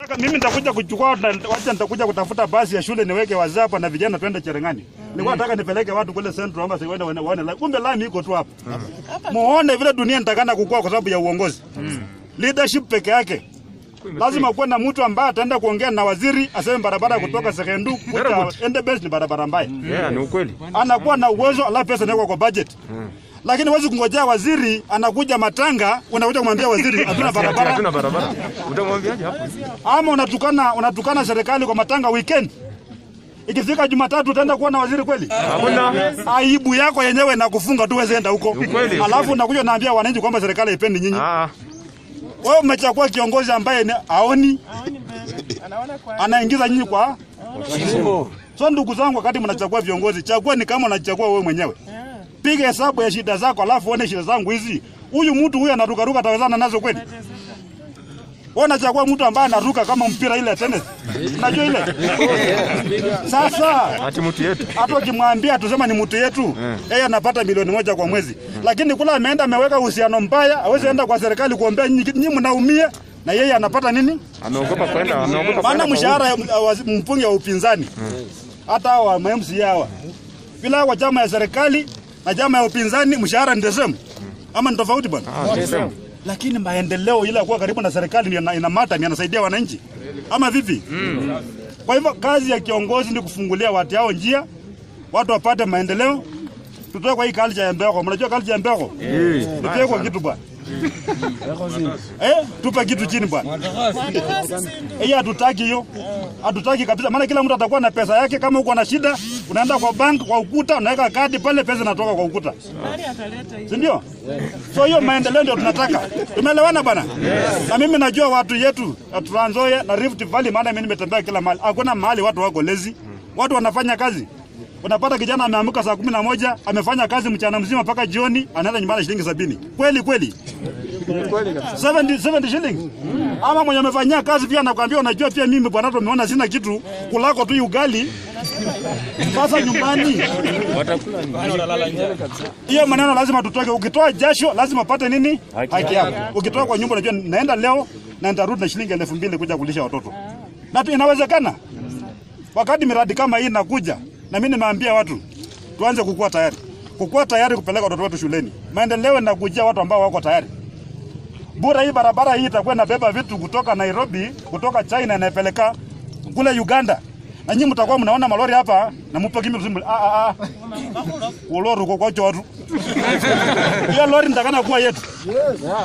Nataka mimi nitakuja kuchukua na- wacha nitakuja kutafuta basi ya shule niweke wazee hapa na vijana twende Cherengani. Nilikuwa nataka nipeleke watu kule Central ama siwende waone waone. la- Kumbe lami iko tu hapa. Muone vile dunia nitakana kukua kwa sababu ya uongozi. Leadership peke yake. Lazima kuwe na mtu ambaye ataenda kuongea na waziri aseme barabara kutoka Sekendu kuja Endebess ni barabara mbaya. Yeah, ni ukweli. Anakuwa na uwezo alafu pesa inawekwa kwa budget. Lakini huwezi kungojea waziri anakuja matanga, unakuja kumwambia waziri hatuna barabara Hatuna barabara. Utamwambiaje hapo? ama unatukana unatukana serikali kwa matanga weekend. Ikifika Jumatatu utaenda kuwa na waziri kweli? Hakuna. Aibu yako yenyewe na kufunga tu wewe enda huko. ukweli, Alafu unakuja unaambia wananchi kwamba serikali haipendi nyinyi. Ah, Wewe umechagua kiongozi ambaye ni aoni anaingiza nyinyi kwa So ndugu zangu, wakati mnachagua viongozi, chagua ni kama unachagua wewe mwenyewe. Piga hesabu ya shida zako, alafu uone shida zangu hizi. Huyu mtu huyu anarukaruka, atawezana nazo kweli? Wewe unachagua mtu ambaye anaruka kama mpira ile ya tennis. Unajua ile? Sasa ati mtu yetu. hata ukimwambia tusema ni mtu yetu, yeye anapata milioni moja kwa mwezi, lakini kula ameenda ameweka uhusiano mbaya, hawezi enda kwa serikali kuombea nyinyi, nyinyi mnaumia na yeye anapata nini? Anaogopa kwenda, anaogopa Maana kwenda. mshahara ya ya wazi- mbunge wa upinzani hata hawa wa MCA hawa bila wa chama ya serikali na chama ya upinzani mshahara ni the same ama ni tofauti bwana? Ah, sema. Lakini maendeleo ile ya kuwa karibu na serikali ndio ina- inamata, ni anasaidia wananchi ama vipi? Kwa hivyo kazi ya kiongozi ni kufungulia watu hao njia, watu wapate maendeleo. Tutoe kwa hii culture ya mbeko. Mnajua culture ya mbeko? Tutoe kwa kitu bwana. Eh, tupe kitu chini bwana. Hiyo hatutaki hiyo. Hatutaki kabisa. Maana kila mtu atakuwa na pesa yake. Kama uko na shida, unaenda kwa bank, kwa ukuta, unaweka kadi pale, pesa inatoka kwa ukuta. Si ndio? So hiyo maendeleo ndio tunataka. Tumeelewana bwana? Na mimi najua watu yetu ya Trans Nzoia na Rift Valley, maana mimi nimetembea kila mahali. Hakuna mahali watu wako lezi. Watu wanafanya kazi. Unapata kijana ameamka saa kumi na moja amefanya kazi mchana mzima mpaka jioni, anaenda nyumbani shilingi sabini. Kweli kweli 70, 70 shillings. Ama mwenye amefanyia kazi pia anakuambia unajua pia mimi bwana tumeona sina kitu kulako tu ugali. Sasa nyumbani. Hiyo maneno lazima tutoke. Ukitoa jasho lazima upate nini? Haki yako. Ukitoa kwa nyumba unajua naenda leo na nitarudi na shilingi elfu mbili kuja kulisha watoto. Na tu inawezekana. Wakati miradi kama hii inakuja na mimi nimeambia watu tuanze kukua tayari. Kukua tayari kupeleka watoto wetu shuleni. Maendeleo yanakujia watu ambao wako tayari. Bura hii barabara hii itakuwa inabeba vitu kutoka Nairobi, kutoka China inapeleka kule Uganda. Na nyinyi mtakuwa mnaona malori hapa na mpo kimi msimu. Ah ah ah. Uloro kwa kwa watu. Hiyo lori nitakana kuwa yetu.